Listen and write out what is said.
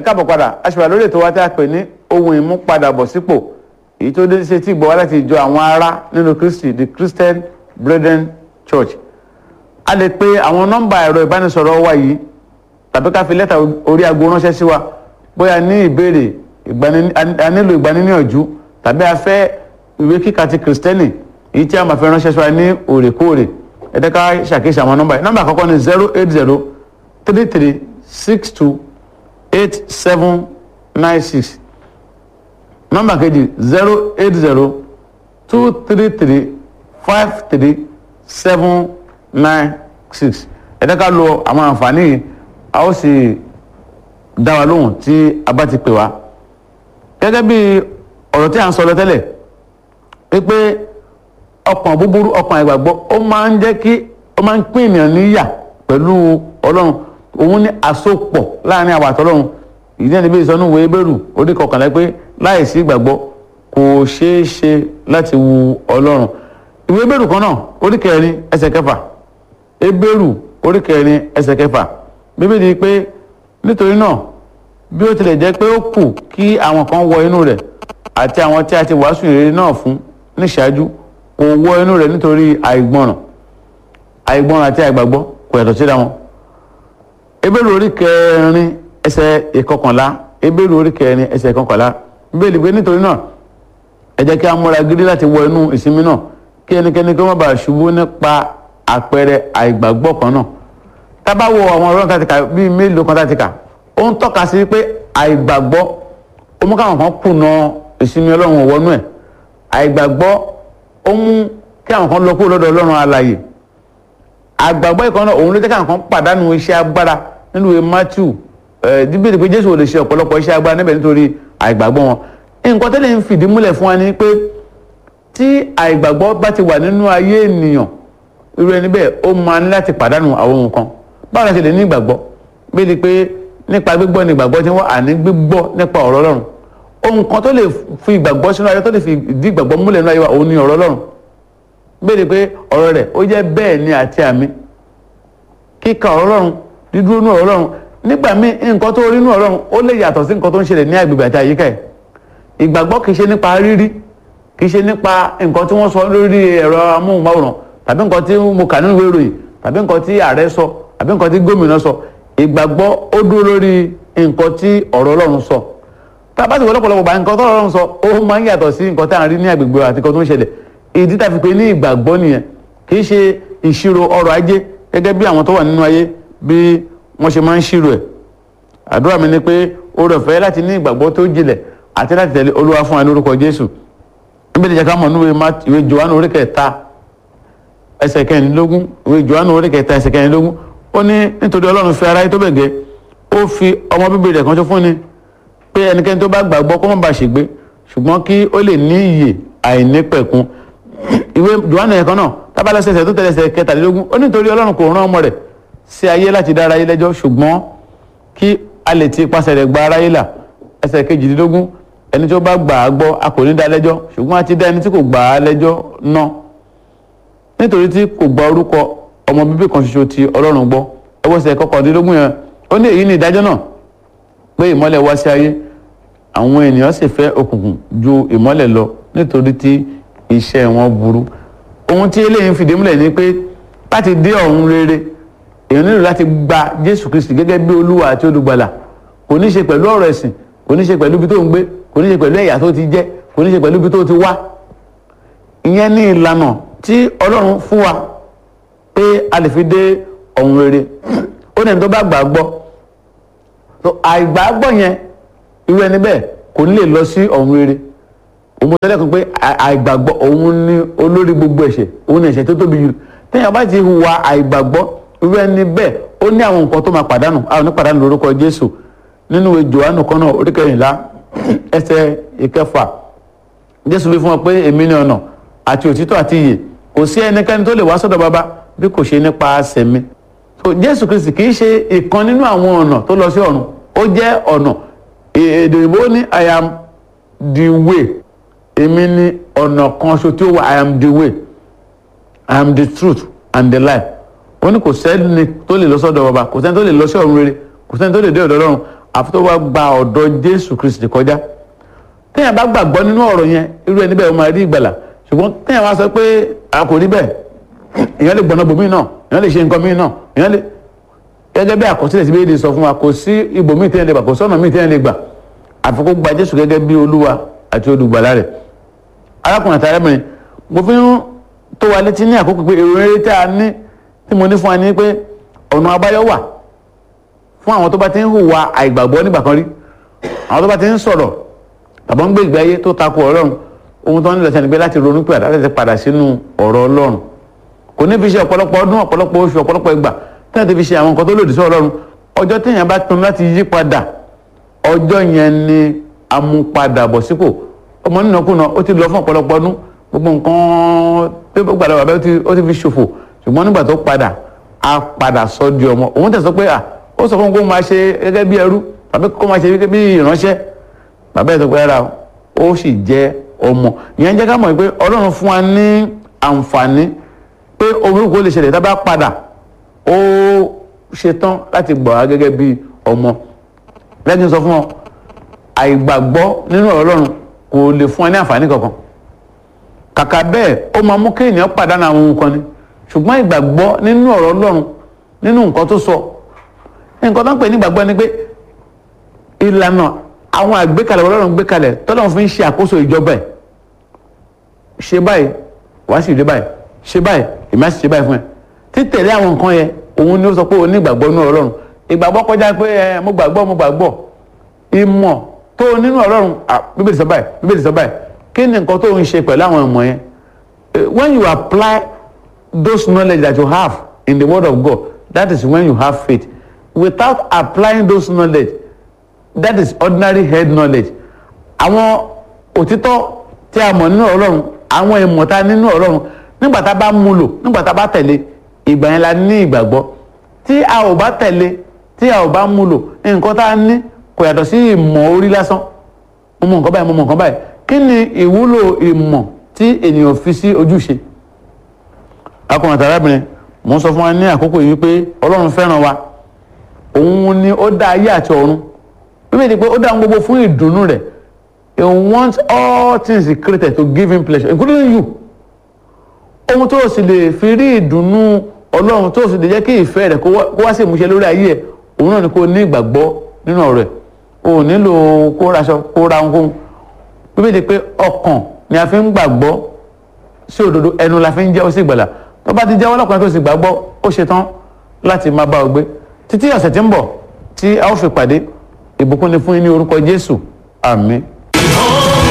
káàbọ̀ padà aṣèwà lórí ètò wa tí a pè ní ohun ìmúpadàbọ̀sípò èyí tó dé ṣe tí gbọ́ wá láti ìjọ àwọn ará nínú Kristi the Christian Brethren Church a lè pe àwọn nọ́mbà ẹ̀rọ ìbánisọ̀rọ̀ wa yìí tàbí ká fi lẹ́tà orí aago ránṣẹ́ sí wa bóyá ní ìbéèrè a nílò ìgbaniníyànjú tàbí a fẹ́ ìwé kíkà ti kìrìsìtẹ́nì èyí tí a máa fi ránṣẹ́ sí wa ní òrèkóòrè ẹ jẹ́ ká ṣàkíyèsí àwọn nọ́mbà yìí nọ́mbà àkọ́kọ́ ni zero eight zero three three six two eight seven nine six nọ́mbà kejì zero eight zero two three three five three seven nine six ẹ jẹ́ ká lo àwọn àǹfààní yìí a ó sì dá wa lóhùn tí a bá ti pè wá gẹ́gẹ́ bí ọ̀rọ̀ tí a ń sọ lọ tẹ́lẹ̀ wípé ọkàn búburú ọkàn ìgbàgbọ́ ó máa ń jẹ́ kí ó máa ń pín ènìyàn níyà pẹ̀lú ọlọ́run òun ní àsopọ̀ láàrin àwọn àtọ́lọ́run ìdí ẹni bí ìsọnù wo ebéèrú orí kọkànlá pé láìsí ìgbàgbọ́ kò ṣeé ṣe láti wu ọlọ́run ìwé ebéèrú kan náà orí kẹrin ẹsẹ̀ kẹfà ebéèrú orí kẹrin ẹsẹ̀ kẹfà bíbélì pé nítorí náà bí ó tilẹ̀ jẹ́ pé ó kù kí àwọn kan wọ inú rẹ̀ àti àwọn tí a ti wàásù ìrere náà fún níṣáájú kò wọ inú rẹ̀ nítorí àìgbọràn àìgbọràn àti àìgbàgbọ́ kò yàtọ̀ síra wọn. ebéèrú orí kẹrin ẹsẹ̀ ìkọkànlá ebéèrú orí kẹrin ẹsẹ̀ ìkọkànlá bíbélì pé nítorí náà ẹ jẹ́ kí a múra gidi láti wọ inú ìsinmi náà kí ẹnikẹ́ni kí wọ́n bá ṣubú nípa àpẹẹrẹ àìgbàgbọ́ kan náà tábà wo àwọn ọ̀rọ̀ kan ti kà bíi mélòó kan tá ti kà ó ń tọ́ka sí pé àìgbàgbọ́ ó mú káwọn kan kùnà ìsinmi ọlọ́run wọnú ẹ̀ àìgbàgbọ́ ó mú kí àwọn kan lọ kúrò lọ́dọ̀ ọlọ́run alààyè àìgbàgbọ́ ìkan náà òun ló jẹ́ káwọn kan pàdánù iṣẹ́ agbára nínú ìwé Matthew díbìrì pé Jésù ò lè ṣe ọ̀pọ̀lọpọ̀ iṣẹ́ agbára níbẹ̀ nítorí àìgbàgbọ́ wọn nǹkan tẹ́lẹ̀ ń fìdí múlẹ̀ fún wa ni pé tí àìgbàgbọ́ bá ti wà nínú ayé ènìyàn irú ẹni bẹ́ẹ̀ ó máa ní láti pàdánù àwọn nǹkan báwo la ṣe lè ní ìgbàgbọ́ bí di pé nípa gbígbọ́ ni ìgbàgbọ́ tí wọ́n àní gbígbọ́ nípa ọ̀rọ̀ Ọlọ́run ohun kan tó lè fi ìgbàgbọ́ sínú ayé tó lè fi ìdí ìgbàgbọ́ múlẹ̀ nínú ayé wa òun ni ọ̀rọ̀ Ọlọ́run bí di pé ọ̀rọ̀ rẹ̀ ó jẹ́ bẹ́ẹ̀ ni àti àmì kíka ọ̀rọ̀ Ọlọ́run dídúró nínú ọ̀rọ̀ Ọlọ́run nígbà míì nǹkan tó rí nínú ọ̀rọ̀ Ọlọ́run ó lè yàtọ̀ sí nǹkan tó ń ṣẹlẹ̀ ní agbègbè àti àyíká ẹ̀ ìgbàgbọ́ kì í ṣe nípa rírí kì í ṣe nípa nǹkan tí wọ́n sọ lórí ẹ̀rọ amóhùnmáwòrán tàbí nǹkan tí mo kà nínú ìwé ìròyìn tàbí nǹkan tí ààrẹ sọ àbí nǹkan tí gómìnà sọ ìgbàgbọ́ ó dúró lórí nǹkan tí ọ̀rọ̀ Ọlọ́run sọ tá a bá ti wọ lọ́pọ̀lọpọ̀ bá nǹkan tó Ọlọ́run sọ ó máa ń yàtọ̀ sí nǹkan tá à ń rí ní agbègbè àti nǹkan tó ń ṣẹlẹ̀ ìdí tá a fi pè ní ìgbàgbọ́ nìyẹn kì í ṣe ìṣirò ọrọ̀ ajé gẹ́gẹ́ bí àwọn tó wà nínú ayé bí wọ́n ṣe máa ń ṣírò ẹ̀ àdúrà mi ni pé oore ọ̀fẹ́ láti ní ìgbàgbọ́ tó jinlẹ̀ àti láti tẹ̀lé Olúwa fún wa ní orúkọ Jésù níbi ìjẹ́ká mọ̀ nínú ìwé Jòhánù orí kẹta ẹsẹ̀ kẹrìndínlógún ìwé Jòhánù orí kẹta ẹsẹ̀ kẹrìndínlógún ó ní nítorí ọlọ́run fi aráyé tó bẹ̀ gẹ́ ó fi ọmọ bíbí rẹ̀ kan tó fún ni pé ẹnikẹ́ni tó bá gbàgbọ́ kó má bàa ṣègbé ṣùgbọ́n kí ó lè ní ìyè àìnípẹ̀kun ìwé Jòhánù ẹ̀kan náà tábàlẹ́sẹ̀ ẹsẹ̀ tó tẹ̀lé ẹsẹ̀ kẹtàlélógún ó nítorí ọlọ́run kò rán ọmọ rẹ̀ sí ayé láti dá aráyé lẹ́jọ́ ṣùgbọ́n kí a lè ti ipasẹ̀ rẹ̀ gba aráyé là ẹsẹ̀ kejìdínlógún ẹni tó bá gbà á gbọ́ a kò ní dá lẹ́jọ́ ṣùgbọ́n a ti dá ẹni tí kò gbà á lẹ́jọ́ náà nítorí tí kò gba orúkọ ọmọ bíbí kan ṣoṣo ti ọlọ́run gbọ́ ẹwọ́sẹ̀ kọkàndínlógún yẹn ó ní èyí ni ìdájọ́ náà pé ìmọ́lẹ̀ wá sí ayé àwọn ènìyàn sì fẹ́ òkùnkùn ju ìmọ́lẹ̀ lọ nítorí tí iṣẹ́ wọn burú ohun tí eléyìí ń fìdí múlẹ̀ ni pé láti dé ọ̀run rere èèyàn nílò láti gba Jésù Kristi gẹ́gẹ́ bí olúwa àti olùgbàlà kò ní ṣe pẹ̀lú ọ̀rọ̀ ẹ̀sìn kò ní ṣe pẹ̀lú ibi tó ń gbé kò ní ṣe pẹ̀lú ẹ̀yà tó ti jẹ́ kò ní ṣe pẹ̀lú ibi tó ti wá ìyẹn ní ìlànà tí Ọlọ́run fún wa pé a lè fi dé ọ̀run rere ó ní ẹni tó bá gbà gbọ́ so àìgbàgbọ́ yẹn irú ẹni bẹ́ẹ̀ kò ní lè lọ sí ọ̀run rere òun tẹ́lẹ̀ kan pé àìgbàgbọ́ òun ní olórí gbogbo ẹ̀ṣẹ̀ òun ní ẹ̀ṣẹ̀ tó tóbi jù téèyàn bá ti hùwà àìgbàgbọ́ irú ẹni bẹ́ẹ̀ ó ní àwọn nǹkan tó máa pàdánù àwọn ní pàdánù lórúkọ Jésù nínú ìwé Jòhánù kan náà orí kẹrìnlá ẹsẹ̀ ìkẹfà Jésù wí fún wọn pé èmi ni ọ̀nà àti òtítọ́ àti ìyè kò sí ẹnikẹ́ni tó lè wá sọ́dọ̀ bàbá bí kò ṣe nípasẹ̀ mi so Jésù Kristi kì í ṣe ìkan nínú àwọn ọ̀nà tó lọ sí ọ̀run ó jẹ́ ọ̀nà èdè ìbò ní I am the way èmi ni ọ̀nà kan ṣo tí ó wà I am the way I am the truth and the life ó ní kò sẹ́ni tó lè lọ sọ́dọ̀ bàbá kò sẹ́ni tó lè lọ sí ọ̀run rere kò sẹ́ni tó lè dé ọ̀dọ̀ Ọlọ́run àfi tó bá gba ọ̀dọ̀ jésù kristi kọjá téèyàn bá gbàgbọ́ nínú ọ̀rọ̀ yẹn irú ẹni bẹ́ẹ̀ ó máa rí ìgbàlà ṣùgbọ́n téèyàn bá sọ pé a kò rí bẹ́ẹ̀ èèyàn lè gbọ́nà bòmíì náà èèyàn lè ṣe nǹkan míì náà èèyàn lè gẹ́gẹ́ bí àkọsílẹ̀ tí bíi sọ fún wa kò sí ibòmíì téèyàn lè gbà kò sọ́nà míì téèyàn lè gbà àfi kó gba jésù gẹ́gẹ́ bí olúwa àti olùgbàlà rẹ̀ arákùnrin àti arábìnrin mo fi ń tó wa létí ní àkókò pé èrò eré tí a ní tí mo ní fún wa ní pé ọ̀nà àbáyọ wà fún àwọn tó bá ti ń hùwà àìgbàgbọ́ nígbà kan rí àwọn tó bá ti ń sọ̀rọ̀ tàbí ń gbé ìgbé ayé tó takò ọlọ́run ohun tó ń lọ sẹ́ni pé láti ronú pé àdá láti padà sínú ọ̀rọ̀ ọlọ́run kò ní fi ṣe ọ̀pọ̀lọpọ̀ ọdún ọ̀pọ̀lọpọ̀ oṣù ọ̀pọ̀lọpọ̀ ìgbà tí wọ́n ti fi ṣe àwọn nǹkan tó lòdì sí ọlọ́run ọjọ́ téèyàn bá pinnu láti yí padà ọjọ́ yẹn ni amúpadàbọ̀ sípò ọmọ nínàkúnà ó ti lọ fún ọ̀pọ̀lọpọ̀ ọdún gbogbo nǹkan tó gbàdá bàbá ó ti fi ṣòfò ṣùgbọ́n nígbà tó padà á padà sọ di ọmọ òun tẹ̀sán pé à ó sọ fún kó máa ṣe gẹ́gẹ́ bí ẹrú tàbí kó máa ṣe gẹ́gẹ́ bí ìránṣẹ́ bàbá ẹ̀ tó pẹ́ ra ó sì jẹ́ ọmọ ìyẹn jẹ́ ká mọ̀ pé ọlọ́run fún wa ní àǹfààní pé orúkọ lè ṣẹlẹ̀ tá bá padà ó ṣetán láti gbà wá gẹ́gẹ́ bí ọmọ lẹ́yìn sọ fún ọ àìgbàgbọ́ nínú ọlọ́run kò lè fún ẹ ní àǹfààní kankan kàkà bẹ́ẹ̀ ó máa mú kéèyàn pàdánù àwọn ohun kan ni ṣùgbọ́n ìgbàgbọ́ nínú ọ̀rọ̀ ọlọ́run nínú nǹkan tó sọ nǹkan tó ń pè ní ìgbàgbọ́ ni pé ìlànà àwọn àgbékalẹ̀ ọlọ́run gbékalẹ̀ tọ́lọ́run fi ń ṣe àkóso ìjọba ẹ̀ ṣe báyìí wàá sì rí báyìí ṣe báyìí èmi á sì ṣe báyìí fún ẹ títẹ̀lé àwọn nǹkan yẹn òun ni ó sọ pé o ní ìgbàgbọ́ nínú ọlọ́run ìgbàgbọ́ kọjá pé ẹ mo gbàgbọ́ mo gbàgbọ́ ìmọ̀ tó o nínú ọlọ́run bíbélì sọ báyìí bíbélì sọ báyìí kí ni nǹkan tó ń ṣe pẹ̀lú àwọn ìmọ̀ yẹn when you apply those knowledge that you have in the word of God that is when you have faith without applying those knowledge that is ordinary head knowledge àwọn òtítọ́ tí a mọ̀ nínú ọlọ́run àwọn ìmọ̀ tá nínú ọlọ́run nígbà tá a bá mú lò nígbà tá a bá tẹ̀lé ìgbà yẹn la ní ìgbàgbọ́ tí a ò bá tẹ̀lé tí a ò bá mú lò nǹkan tá a ní kò yàtọ̀ sí ìmọ̀ orí lásán mo mọ̀ nǹkan báyìí mo mọ̀ nǹkan báyìí kí ni ìwúlò ìmọ̀ tí ènìyàn fi sí ojúṣe akọrin àti arábìnrin mo ń sọ fún wa ní àkókò yìí pé ọlọ́run fẹ́ràn wa òun ni ó dá ayé àti ọ̀run bíbélì pé ó dá ohun gbogbo fún ìdùnnú rẹ̀ he wants all things he created to give him pleasure including you ohun tó o sì lè fi rí ìdùnnú ọlọ́run tó o sì lè jẹ́ kí ìfẹ́ rẹ̀ kó wá sí ìmúṣẹ lórí ayé ẹ̀ òun náà ni kó o ní ìgbàgbọ́ nínú ọ̀rọ̀ ẹ̀ o ò nílò kó raṣọ kó ra ohunkóhun bíbélì pé ọkàn ni a fi ń gbàgbọ́ sí òdodo ẹnu la fi ń jẹ́wọ́ sí ìgbàlà tó bá ti jẹ́wọ́ lọ́kùnrin tó sì gbàgbọ́ ó ṣetán láti máa bá ọ gbé títí ọ̀sẹ̀ tí ń bọ̀ tí a ó fi pàdé ìbùkún ni fún yín ní orúkọ Jésù àmín.